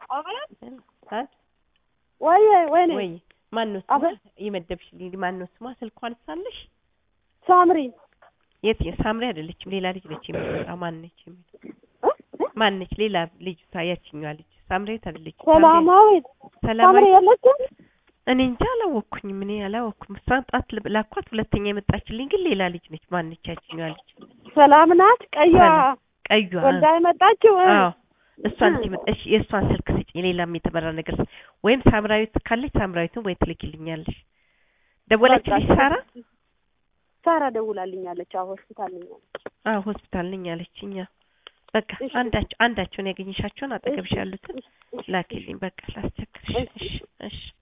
ወይ ወይ ወይ ማነው ስሟ አቤት። የመደብሽልኝ ማነው ስሟ ስልኳን ሳለሽ ሳምሪ የት ሳምሪ አይደለችም ሌላ ልጅ ነች የምትመጣው ማነች ማነች ሌላ ልጅ ያችኛዋ ልጅ ሳምሬት አይደለችም ሰላማዊት ሳምሪ ሰላማዊ የለችም እኔ እንጃ አላወቅኩኝም እኔ አላወቅኩም እሷን ጣት ልብ- ላኳት ሁለተኛ የመጣችልኝ ግን ሌላ ልጅ ነች ማነች ያችኛዋ ልጅ ሰላም ናት ቀይዋ ሰላም። ቀዩዋ ወልዳ የመጣችው እ። አዎ እሷን ትመጣሽ የእሷን ስልክ ስጪኝ ሌላም የተመራ ነገር ስ- ወይም ሳምራዊት ካለች ሳምራዊትን ወይ ትልኪልኛለሽ ደወለችልሽ በቃ። ሳራ ሳራ ደውላልኛለች አዎ ሆስፒታል ነኝ አለች አዎ ሆስፒታል ነኝ አለችኝ አዎ። በቃ እሺ። አንዳቸው አንዳቸውን ያገኘሻቸውን አጠገብሽ ያሉትን ላኪልኝ በቃ ላስቸግርሽ እሺ እሺ